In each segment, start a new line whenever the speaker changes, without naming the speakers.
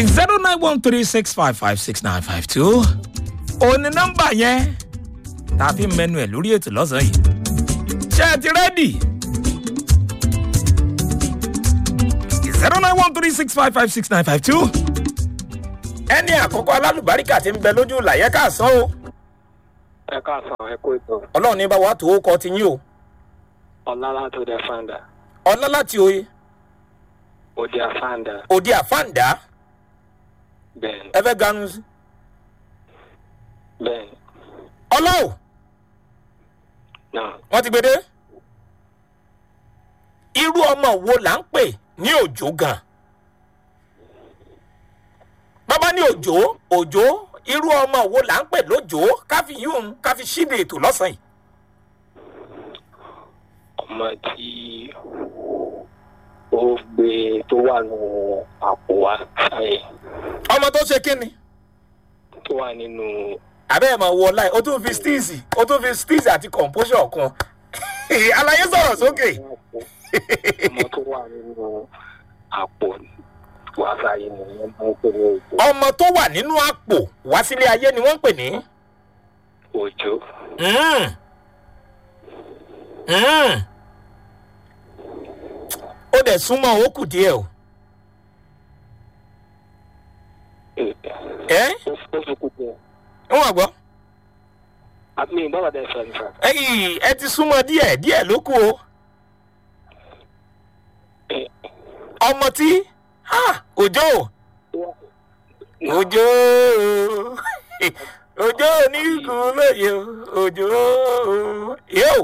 zero nine one three six five five six nine five two òní nọ́mbà yẹn tá a fi ń mẹnu ẹ̀ lórí ètò lọ́sàn-án yìí ṣé ẹ ti rẹ́dì zero nine one three six five five six nine five two ẹni àkọ́kọ́ alálùbáríkà ti ń bẹ lójú làyẹ́ káàsán o
ẹ káàsán ẹ kó ètò
ọlọ́run ní bá wa tó kọ́ ti yín o
ọlá látò dé fanda
ọlá láti oye
òde àfanda
òde àfáǹdá
bẹ́ẹ̀ni
ẹ fẹ́ ganu sí
bẹ́ẹ̀ni
ọlá o
náà
wọ́n ti gbé dé irú ọmọ wo là ń pè ní òjò gan bàbá ní òjò òjò irú ọmọ wo là ń pè lójò káfí yún káfí ṣíde ètò lọ́sàn-án yìí
ọmọ tí ó gbé tó wà nù àpò wa sáyé
ọmọ tó ṣe kí ni
tó wà nínú
àbẹ́ ẹ̀ máa wọ ọláì ó tún fi steeze ó tún fi steeze àti composure kan àlàyé sọ̀rọ̀ sókè
ọmọ tó wà nínú àpò wa sáyé ni wọ́n máa ń pè ní òjò
ọmọ tó wà nínú àpò wá sílé ayé ni wọ́n ń pè ní.
òjò
Mm. Mm. ó dẹ̀ súnmọ́ ó kù díẹ̀ o. ẹ́
ó ó fi kú jẹ
ń wà gbọ́.
àmì bàbá dẹ fẹ́ nípa
ẹyìn ẹ ti súnmọ́ díẹ̀ díẹ̀ ló kù o. ọmọ tí ha, òjò òjò òjò oníkù lóye o, òjò yóò.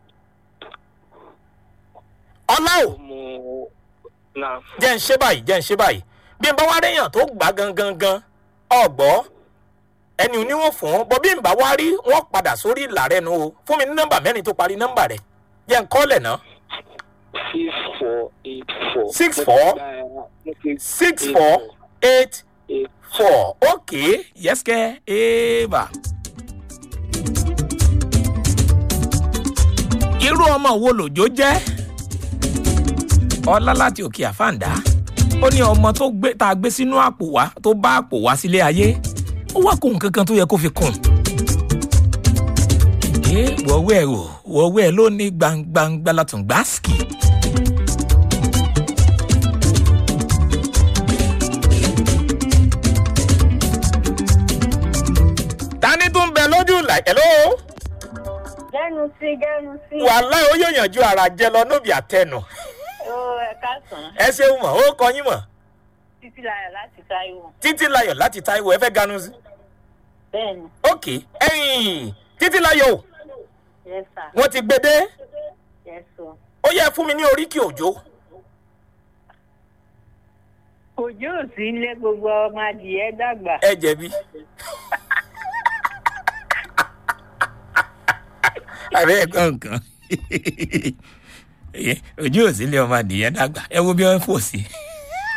ọlá o
mú náà
jẹ́ ń ṣe báyìí jẹ́ ń ṣe báyìí bí n bá wá réyàn tó gbà gangan gan ọgbọ́ ẹni ò ní wọ́n fún un bọ́ bí n bá wá rí wọ́n padà sórí ìlà rẹ nu o fún mi ní nọ́mbà mẹ́rin tó parí nọ́mbà rẹ̀ jẹ́ ń kọ́lẹ̀ náà
six four eight four
Six four? six four eight
eight
four okay yes kẹ́ eva. irú ọmọ wo lòjó jẹ́ ọlá láti òkè àfàǹdá ó ní ọmọ tó gbé tá a gbé sínú àpò wá tó bá àpò wá sílé ayé ó wá kó nǹkan kan tó yẹ kó fi kùn. ẹ wọ́wọ́ ẹ̀ o wọ́wọ́ ẹ̀ ló ní gbangbangba látún gbáàsì. tani tún bẹ lójú ìlà ẹ̀lọ́
Gẹ́nu sí gẹ́nu sí.
wàhálà ó yóò yànjú ara jẹ lọ nóbì àtẹnu
Ó ẹ̀ka sàn.
ẹ ṣeun mọ̀ ó kọ yín mọ̀
Títí láyọ̀ láti Táíwò.
títí layọ̀ láti taiwo ẹ fẹ́ ganu sí.
Bẹ́ẹ̀ni,
ok ẹyìn títí layọ̀ o
yes sir,
wọ́n ti gbé dé
yes sir.
ó yẹ fún mi ní oríkì òjò
Òjò ò sí ilé gbogbo ọmọ adìyẹ dàgbà.
ẹ jẹ̀bi.
àbẹ́ ẹ̀kọ́ nǹkan ojú òsínlẹ̀ ọmọ adìyẹ dàgbà ẹ wo bí wọ́n fò sí.